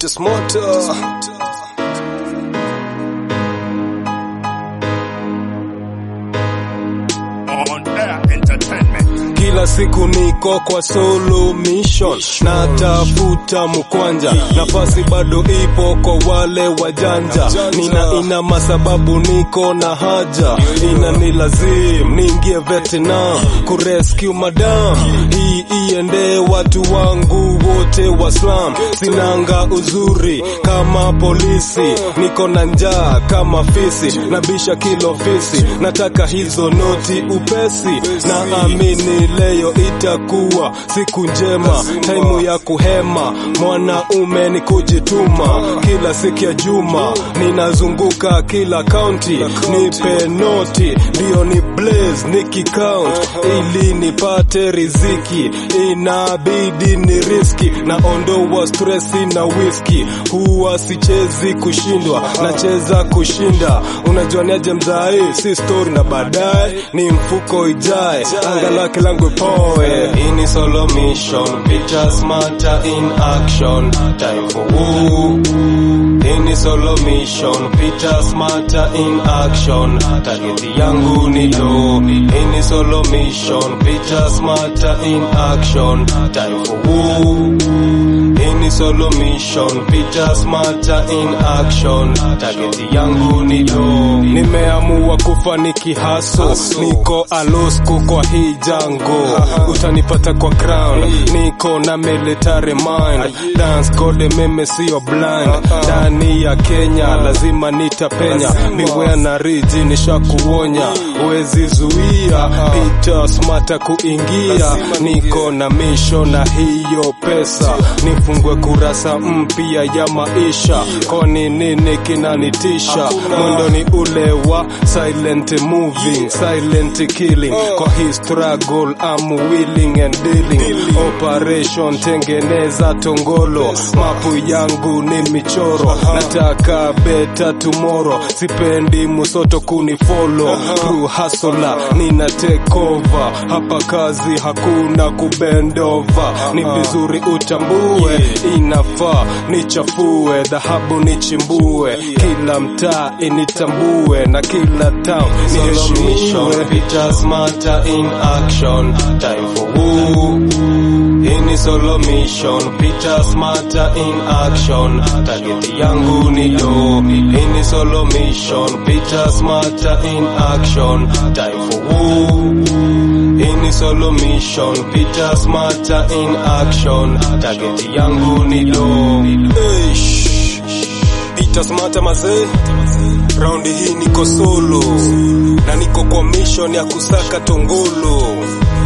Peter Smarter. On Air Entertainment. Kila siku niko kwa solo mission, natafuta mkwanja, nafasi bado ipo kwa wale wajanja. Nina ina masababu, niko na haja, ina ni lazim niingie Vietnam kurescue madam. Hii iende watu wangu wote wa slum, sinanga uzuri kama polisi, niko na njaa kama fisi, nabisha kilo fisi, nataka hizo noti upesi, na amini leo itakuwa siku njema, taimu ya kuhema, mwanaume ni kujituma, kila siku ya juma ninazunguka kila kaunti, nipe noti ndio ni blaze nikicount, ili nipate riziki, inabidi ni riski, naondoa stresi na whisky, huwa sichezi kushindwa, nacheza kushinda, unajua niaje mzai, si story na baadaye ni mfuko ijae, anga lake langu poe. Ini solo mission, Peter Smarter in action, time for woo. Ini solo mission, Peter Smarter in action, target yangu ni low. Ini solo mission, Peter Smarter in action, time for woo. Ini solo mission, Peter Smarter in action, target yangu ni low. Nimeamua kufaniki haso, niko alosku kwa hii jango, utanipata kwa crown, niko na military mind, dance code meme sio blind, ndani ya Kenya lazima nitapenya, beware na riji nishakuonya, huwezi zuia Peter Smarter kuingia, niko na mission na hiyo pesa, nifungue kurasa mpya ya maisha, kwani nini kinanitisha? Mwendo ni ule wa silent moving, silent killing, kwa hii struggle I'm willing and dealing, operation tengeneza tongolo, mapu yangu ni michoro, nataka better tomorrow, sipendi musoto kunifollow, true hustler nina take over, hapa kazi hakuna kubendova, ni vizuri utambue, inafaa nichafue, dhahabu nichimbue, kila mtaa initambue na kila town niheshimiwe. Peter Smarter in action, time for woo. Ini solo mission, Peter Smarter in action, target yangu ni low. Ini solo mission, Peter Smarter in action, time for woo. Ini solo mission, Peter Smarter in action, target yangu ni low. Eish. Peter Smarter mazee, raundi hii niko solo na niko kwa mission ya kusaka tongolo.